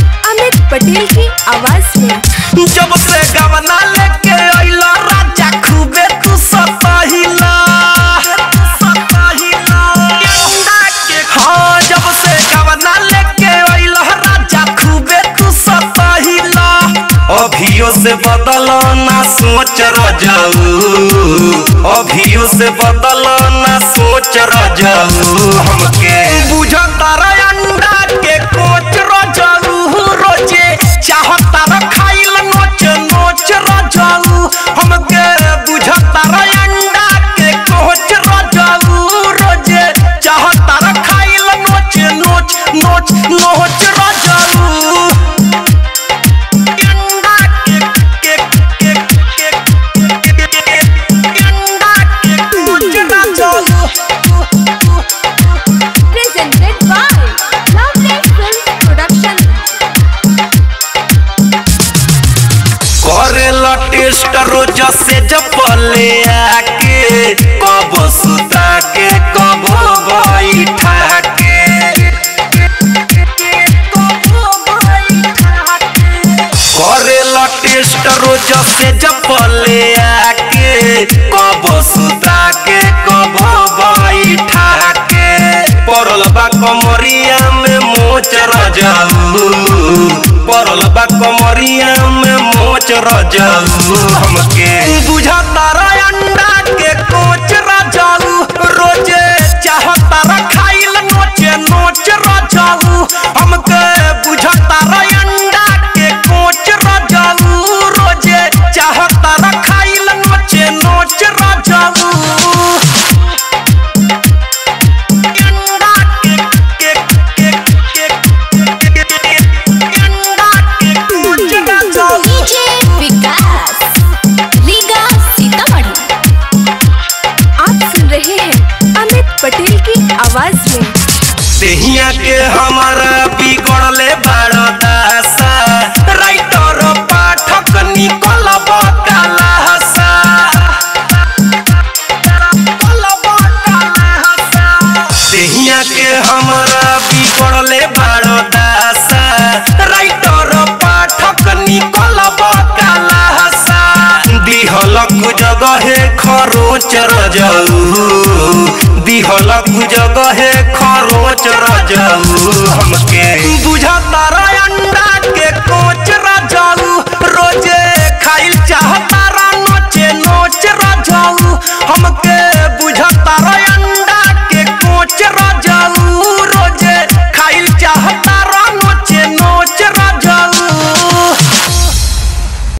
अमित पटेल की आवाज में जब से गवना लेके अइला राजा खूबे तू सताहिला हाँ जब से गवना लेके अइला राजा खूबे तू सताहिला अभियो से बदल ना सोच रजाऊ अभियो से बदल ना सोच रजाऊ हमके बुझता रे अंडा के कोच रजाऊ रोजे चाहता रे खाइल नोच नोच रजाऊ हमके बुझता रे अंडा के कोच रजाऊ रोजे चाहता रे खाइल नोच नोच नोच नोच रजाऊ अंडा के के के के के अंडा के कोच रजाऊ presented by Lovely Films Production. करेला टेस्ट रोज से जपले आके कब सुता के कब बैठा के करेला टेस्ट रोज से जपले आके कब सुता के कब बैठा के पड़ल बा कमरिया में मोच रजाऊ पड़ल बा कमरिया में मोच रजाऊ हमके बुझा